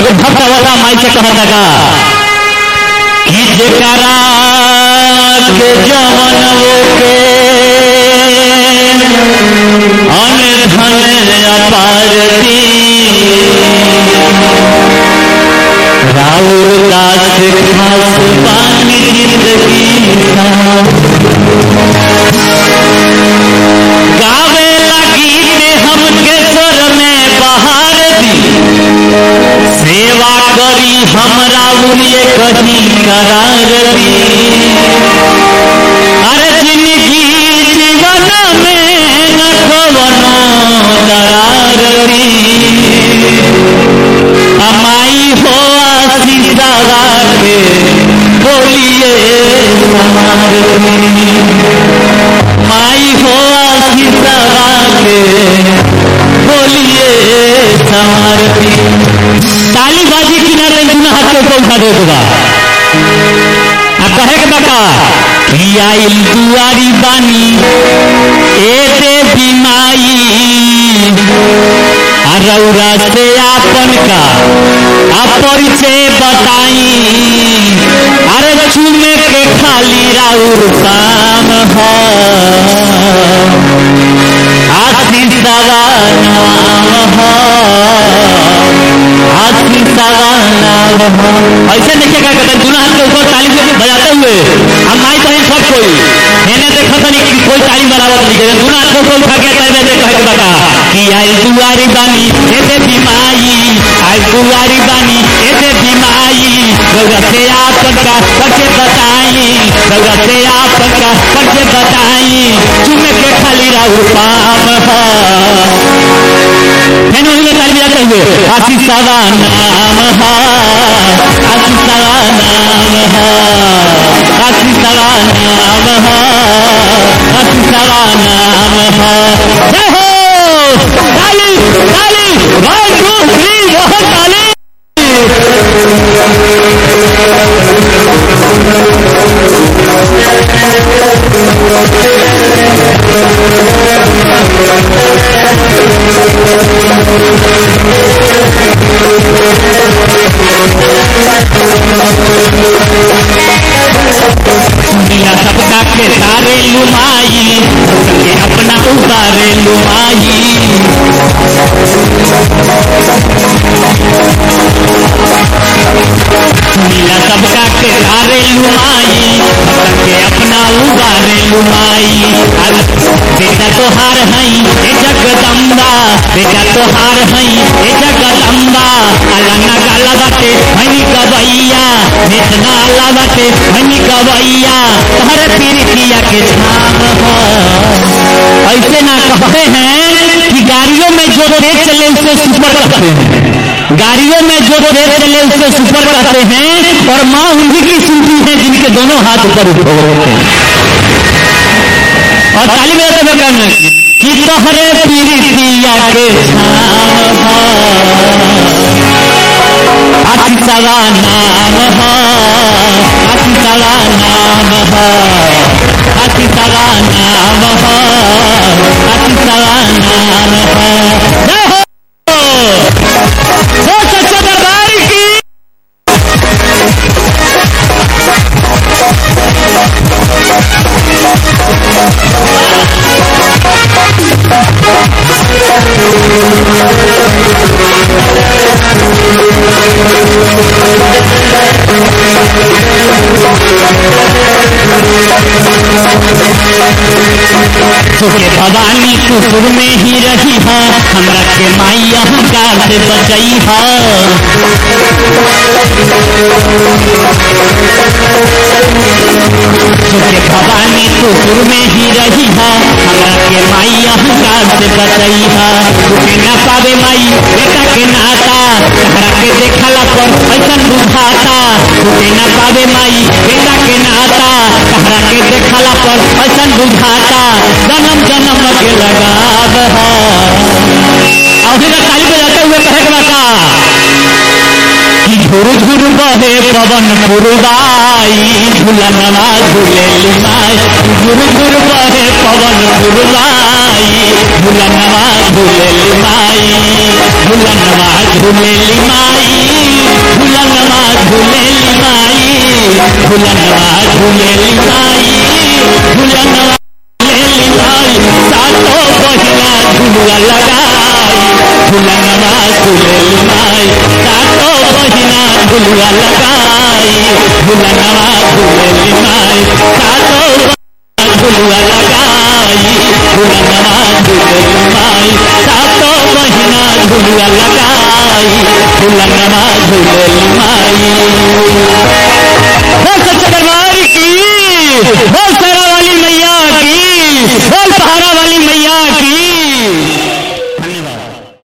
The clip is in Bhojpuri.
एगो भक्त वाला माई से कहता का कि जेकरा के जवन के अन धन अपार दी राउर दास खास पानी जिंदगी गावे लगी ते हमके स्वर में बहार दी सेवा करी हमरा उलिए कहीं करार दी अरे जिंदगी जीवन में न कवनो दरार दी अमाई हो आशीषा के बोलिए समार दी माई हो आशीषा के बोलिए समार दी ताली बाजी किनारे दुना हाथ के ऊपर उठा दे दूंगा आ कहे के बका आइल दुआरी बानी ए देवी माई आ रौरा से आपन का आ परिचय बताई अरे चूमे के खाली राउर शाम हो आशीष दवा नाम हो आशीष दवा नाम हो ऐसे देखिए क्या कहते हैं दुल्हा हाथ के ऊपर ताली से बजाते हुए हम माई बहन सब कोई मैंने देखा था नहीं कि कोई ताली बराबर नहीं करे दुल्हा हाथ के ऊपर उठा के ताली बजाते कहे के बता कि आई दुआरी बानी ऐसे बीमाई आई दुआरी बानी ऐसे बीमाई रौरा से आपन का करके बताई रौरा से आपन का करके बताई चुमे के खाली राहु पाम हो मैंने उन्हें ताली बजाते हुए आशीष सवा नाम हो आशीष सवा नाम हो आशीष सवा नाम हो आशीष सवा नाम हो जय हो ताली ताली वन टू थ्री बहुत ताली दुनिया सबका के सारे लुमाई सबके अपना उतारे लुमाई दुनिया सबका के सारे लुमाई सबके अपना उतारे लुमाई अरे बेटा तो हार हई ए जगदम्बा बेटा तो हार हई ए जगदम्बा अलना गाला बाटे हनी गवैया इतना अल्लाह बाटे हनी गवैया तहरे पीरितिया के छाम हो ऐसे ना कहते हैं कि गाड़ियों में जो तेज चले उसे सुपर कहते हैं गाड़ियों में जो तेज चले उसे सुपर कहते हैं और माँ उन्हीं की सुनती है जिनके दोनों हाथ ऊपर उठे होते हैं और ताली बजाते हुए कहना कि तोहरे पीरितिया के छाम हो अति सवा नाम हो अति सवा नाम हो अति सवा नाम हो अति सवा नाम हो जय हो वो सच्चे दरबार की तुके भवानी कुकुर में ही रही है हमरा के माई अहंकार से बचई है तुके भवानी कुकुर में ही रही है हमरा के माई अहंकार से बचई है तुके ना पावे माई बेटा के नाता हमरा के देखला पर ऐसा बुझाता तुके ना पावे माई बेटा के नाता हमरा के देखला पर ऐसा बुझाता जन्म जन्म के लगाव है और फिर ताली बजाते हुए कहे के बता कि झुर झुर बहे पवन पुरवाई झुलनवा झुलेली माई झुर झुर बहे पवन पुरवाई झुलनवा झुलेली माई झुलनवा झुलेली माई झुलनवा झुलेली माई सातो बहिना झुलुआ लगाई झुलनवा झुलेली माई सातो बहिना झुलुआ लगाई झुलनवा झुलेली माई सातो बहिना झुलुआ लगाई झुलनवा झुलेली माई